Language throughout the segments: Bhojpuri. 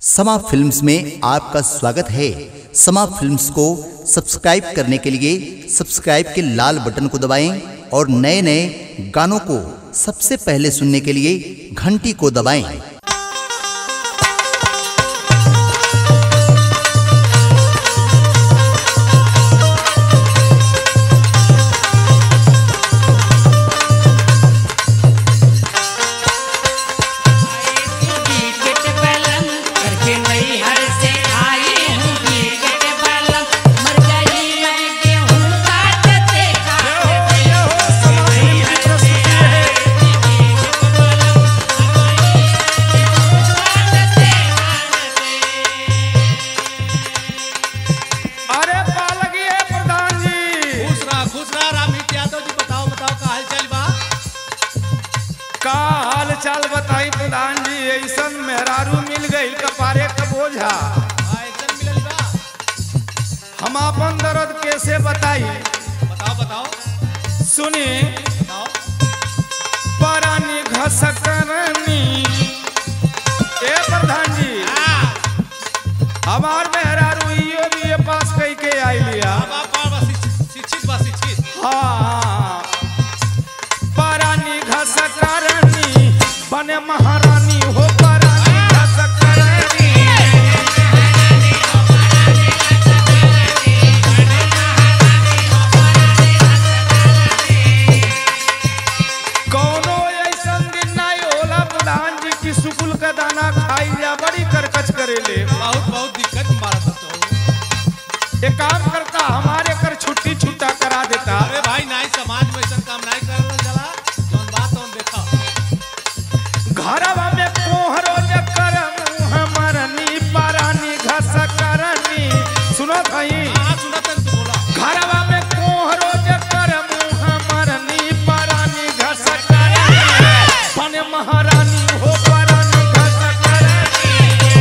समा फिल्म्स में आपका स्वागत है समा फिल्म्स को सब्सक्राइब करने के लिए सब्सक्राइब के लाल बटन को दबाएं और नए नए गानों को सबसे पहले सुनने के लिए घंटी को दबाएं टिकट बलम करके नई हर से आई हूँ टिकट बलम मर गई मैं गेहूँ काटते काटते अरे पालगी है प्रधान जी खुश रहा खुश रहा रामहित यादव जी बताओ बताओ का हाल चाल बा का हाल चाल बताई प्रधान जी ऐसन मेहरारू मिल गई कपारे का बोझा हाँ, एकदम मिलल बा हम अपन दर्द कैसे बताई बताओ बताओ सुनी बताओ परानी घसकरनी ए प्रधान जी हाँ, हमार मेहरारू इयो भी ये पास कही के आई लिया बा, बा, बा, शिक्षित शिक्षित बा शिक्षित हाँ परानी घसकरनी बने महारानी हो परानी घसकरनी कौनो ऐसन दिन नहीं होला प्रधान जी की सुकुल का दाना खाई जा बड़ी करकच करेले बहुत बहुत दिक्कत मारा था तो एक काम करता हमारे कर छुट्टी छुट्टा करा देता अरे भाई नाई समाज में ऐसा काम नहीं करल जला जौन बात तौन देखा घरवा में कोहरो जकर मुंह मरनी परानी घस करनी सुनो भाई हाँ सुना तन तू बोला घरवा में कोहरो जकर मुंह मरनी परानी घस करनी बन महारानी हो परानी घस करनी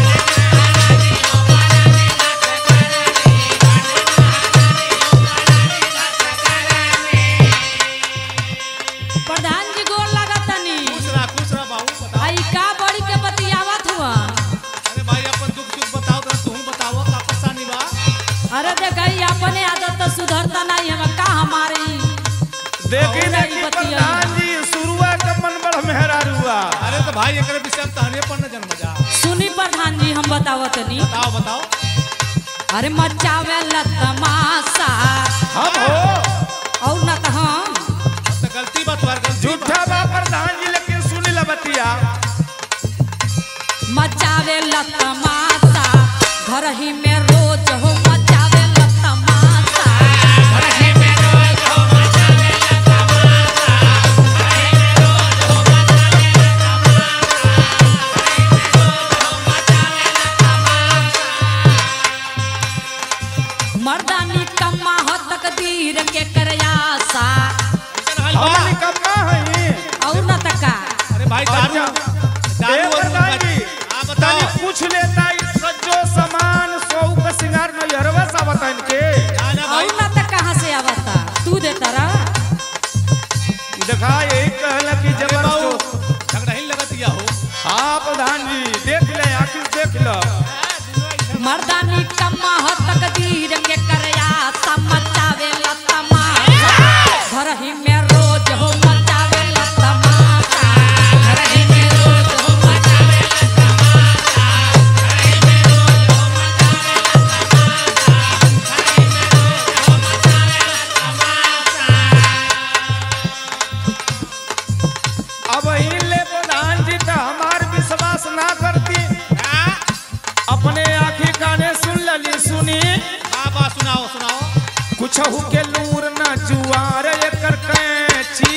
प्रधान जी गोर लागतनी खुश रहा खुश रहा बाबू बताओ आई का बड़ी के बतियावत हुआ अरे भाई अपन दुख सुख बताओ तो तू बताओ का परेशानी बा अरे देखई अपने आदत तो सुधरता नहीं हम का हमारी देखी और देखी नहीं बतियाई। प्रधान जी शुरुआत का मन बड़ मेहरारुआ अरे तो भाई एकरे विषय में तहने पर न जन्म जा सुनी प्रधान जी हम बतावतनी बताओ बताओ अरे मचावे तमाशा हम हो और न तो हम तो गलती बा तुम्हारी गलती बा। झूठा बा प्रधान जी लेकिन सुनी ला बतिया मचावे तमाशा घर ही में रोज हो मचावे तमाशा घर ही में रोज हो मचावे मर्दानी कम्मा हो तकदीर के करयासा ऐसन हाल बा। हम निकम्मा हई और न तका अरे भाई दारू अच्छा। दारू ए और प्रधान जी हाँ बताओ तनी पूछ लेता ई सज्जो सामान सौ का सिंगार नहीं हरवा सा बताइन के ना ना भाई और न तक कहाँ से आवता तू देता रहा देखा यही कहला कि अरे बाबू जबरदस्त झगड़ा ही लगत दिया हो हाँ प्रधान जी देख ले आखिर देख लो मर्दानी कम्मा हो तकदीर के करया मचावे तमाशा घर ही में रोज हो मचावे तमाशा घर ही में रोज हो मचावे तमाशा घर ही में रोज हो मचावे अब ले प्रधान जी तो हमार विश्वास ना करती अपने आखिर गाने सुन लली सुनी बाबा सुनाओ सुनाओ कुछ के लूर न जुआर एकर कैची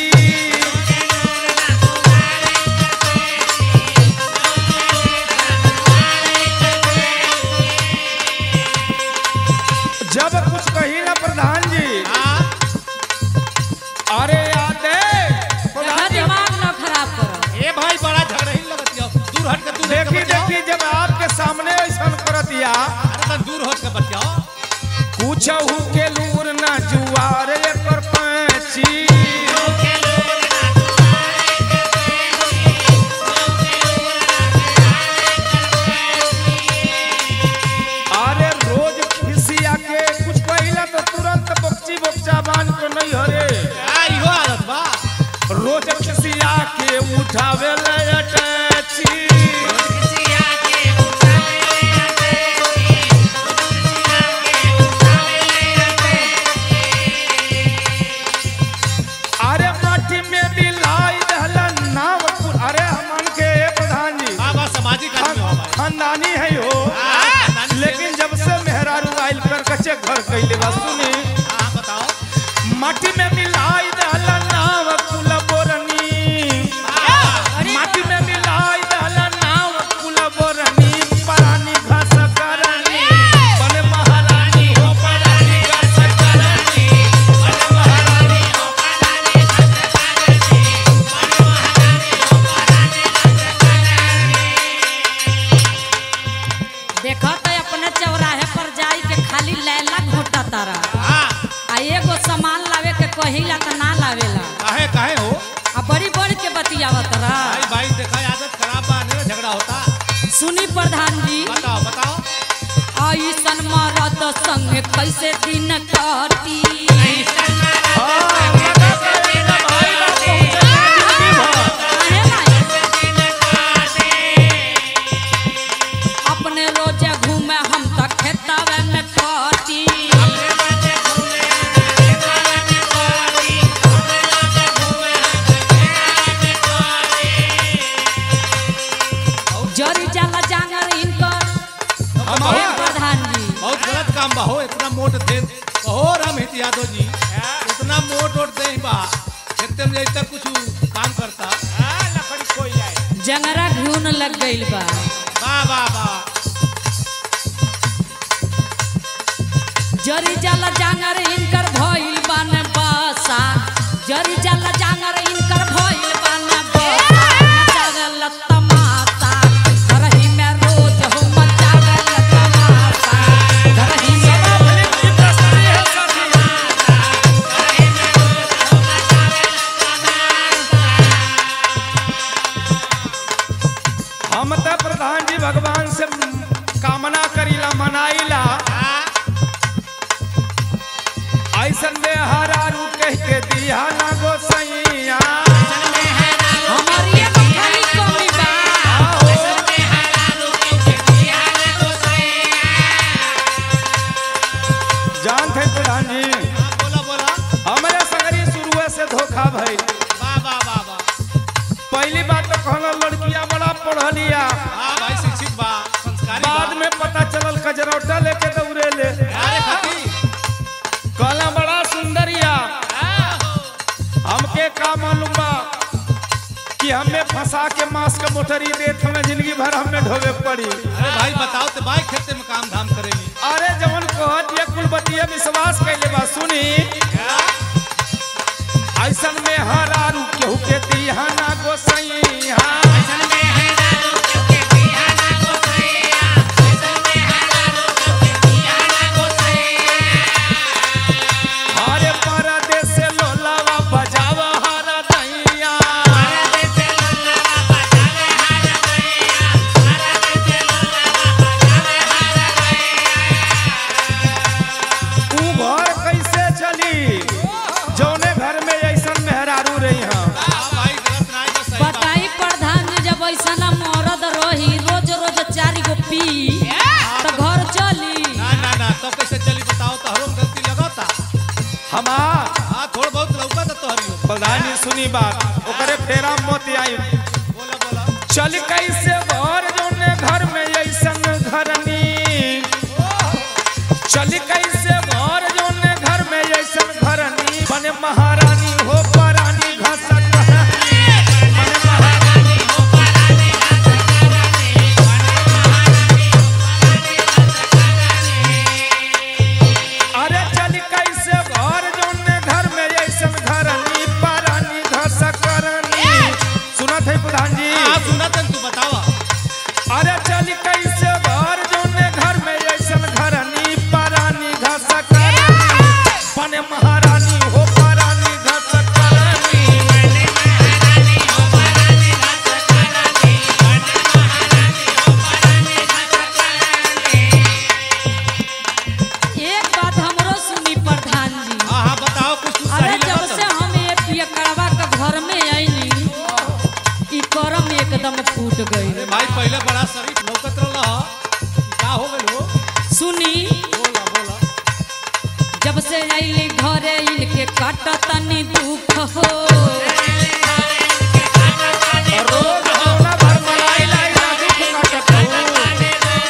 जब कुछ कही ना प्रधान जी हाँ अरे याद है देखा प्रधान जी दिमाग न खराब करो ए भाई बड़ा झगड़ा ही लगत दिया दूर हट के तू देख देखी देखी जब आपके सामने ऐसा कर दिया अरे तन दूर हट के बच जाओ कुछ के लूर न जुआर एकर पैची खानदानी है हो लेकिन जब से मेहरारू आइल कर कचे घर कैले बा सुनी हाँ बताओ माटी में मिलाई डाला नाव कुल बोरनी माटी में मिलाई डाला नाव कुल बोरनी परानी घास करनी बने महारानी हो परानी घास करनी बने महारानी हो परानी घास करनी बने महारानी हो परानी घास देखो तो अपने चौराहे पर जाई के खाली लैला घोटा तारा हाँ आ एगो सामान लावे के कहिला त ना लावेला काहे काहे हो आ बड़ी बड़ी के बतियावत रहा भाई भाई देखा आदत खराब बा नहीं झगड़ा होता सुनी प्रधान जी बताओ बताओ ऐसन मरद संग कैसे दिन कटी काहे नाही? अपने रोजे घूमे हम त खेतावे में कटी जरी जाला जांगर इनकर हे प्रधान जी बहुत गलत काम बा हो इतना मोट थे कहो राम हित यादव जी इतना मोट ओट दे बा खेते में जैसे कुछ काम करता लकड़ी कोई आए जंगरा घून लग गइल बा वाह वाह वाह जरी जाला जांगर इनकर भइल बान बसा जरी जाला जांगर इनकर भइल बान बसा मचागल तमाशा घरही में रोज हो मचागल तमाशा घरही में हम तो प्रधान जी भगवान से कामना करीला मनाइला ऐसन में हरारू कह के दिया ना गोसैया हमारी ये खाली कमी बा जान थे प्रधान जी हाँ, बोला बोला हमारे संगरी शुरुए से धोखा भइल वाह वाह वाह वाह पहली बात तो कहना लड़कियां बड़ा पढ़लिया हाँ भाई शिक्षित बा संस्कारी बा बाद में पता चलल कजरौटा लेके दौड़े ले अरे खाती कहला बड़ा सुंदरिया हमके का मालूम बा कि हमें फंसा के मांस के मोटरी देत हमें जिंदगी भर हमें ढोवे पड़ी अरे भाई बताओ तो भाई खेते में काम धाम करेली अरे जवन कहत ये कुलबतिया विश्वास कैले बा सुनी ऐसन में हरारू केहू के दिहाना गोसैया हरे परदेस से लोलावा बजावा हरा दैया ऊ घर कैसे चली जौने घर में ऐसन मेहरारू रही हम हाँ भाई गलत ना है सही बात बताई प्रधान जी जब ऐसा ना मरद रही रोज रोज चारी गो पी तो घर चली ना ना ना तब कैसे चली बताओ तो हरों गलती लगाता हमार हाँ थोड़ा बहुत लौका तो तोहरी हो प्रधान जी सुनी बात ओकरे फेरा मत आई बोला बोला चल कैसे घर जौने घर में ऐसन घरनी चल कैसे घर जौने घर में ऐसन घरनी बने महारानी हो परानी घसक बने महारानी हो परानी घसक बने महारानी हो परानी घसक अरे चल कैसे घर जौने घर में ऐसन घरनी परानी घसक करनी सुनत है प्रधान जी हाँ सुना तन तू बतावा अरे चल कैसे घर जौने घर में ऐसन घरनी परानी घस करनी बने महारानी हो परानी घस करनी बने महारानी हो परानी घस करनी बने महारानी हो परानी घस करनी एक बात हमरो सुनी प्रधान जी हाँ हाँ बताओ कुछ तू अरे सही जब लगा से हम ये पियकड़वा के घर में आईनी ई करम एकदम फूट गई अरे भाई पहले बड़ा शरीफ लौकत रहा क्या हो गइल हो सुनी बोला बोला जब से आईली घरे इनके काटतनी दुख हो रोज होना भर मलाई लाई ना दुख काटत हो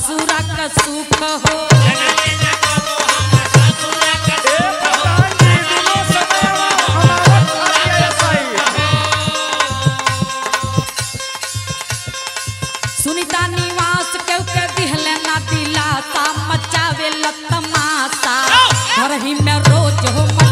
ससुरा का सुख हो ए प्रधान जी दिनों समय हमारा कार्य ऐसा ही सुनीता निवास केहू के दिहले ना दिलासा मचावे तमाशा घर ही में रोज हो